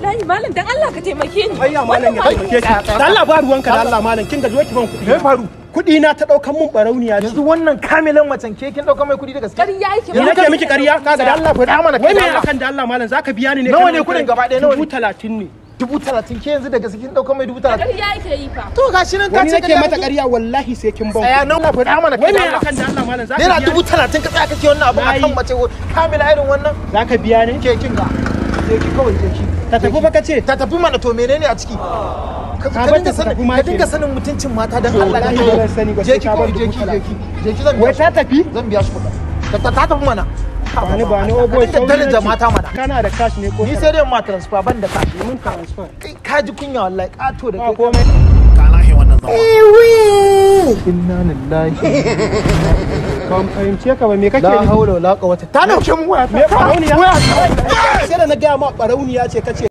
wallahi malam dan Allah ka taimake ni ayya malam ya taimake ki da Allah ba ruwanka da Allah malam kin ga zo ki ban kuɗi me faru kuɗi na ta ɗaukan mun barauniya ce yanzu wannan kamilan macen ke kin dauka mai kudi da gaske ƙarya yake ni nake miki ƙarya kaga da Allah faɗa mana wai me kai da Allah. akan da Allah malam zaka biya ni ne Nawa kana ne kuɗin kai- gaba ɗaya, nawa ne? dubu talatin ne dubu talatin ke yanzu da gaske kin dauka mai dubu talatin ƙarya yake yi fa to gashi nan ka wani ce nake mata ƙarya wallahi sai kin ban tsaya kuɗi. nan faɗa mana wai kai me da Allah. akan da Allah malam zaka naira biya dubu ni talatin ka tsaya kake wannan abu Nayi. akan mace kamila irin wannan zaka biya ni ke kin ga je ki kawai je ki ta tafi fa kace ta tafi mana to menene a ciki ka Ka ka bar dinga ta sanin tafi ma ka dinga kenan. sanin mutuncin mata dan To, Allah wallahi dan ba zan sani ba je sai ki ka bar kawai je dubu ki je talatin. ki je ki zan wai biya ta shi tafi zan biya shi kuɗin ta ta ta tafi mana ba ni ba ni obo Ka dinga daraja mata mana kana da cash ne ko ni sai dai ma transfer ban da kashi mun transfer kai ka ji kunya wallahi kato da ba kai komai inna lillahi ban fahimce ka ba me kake la nufi haula wala quwwata ta dauke mu waya me barauniya sai da na gaya ma barauniya ce kace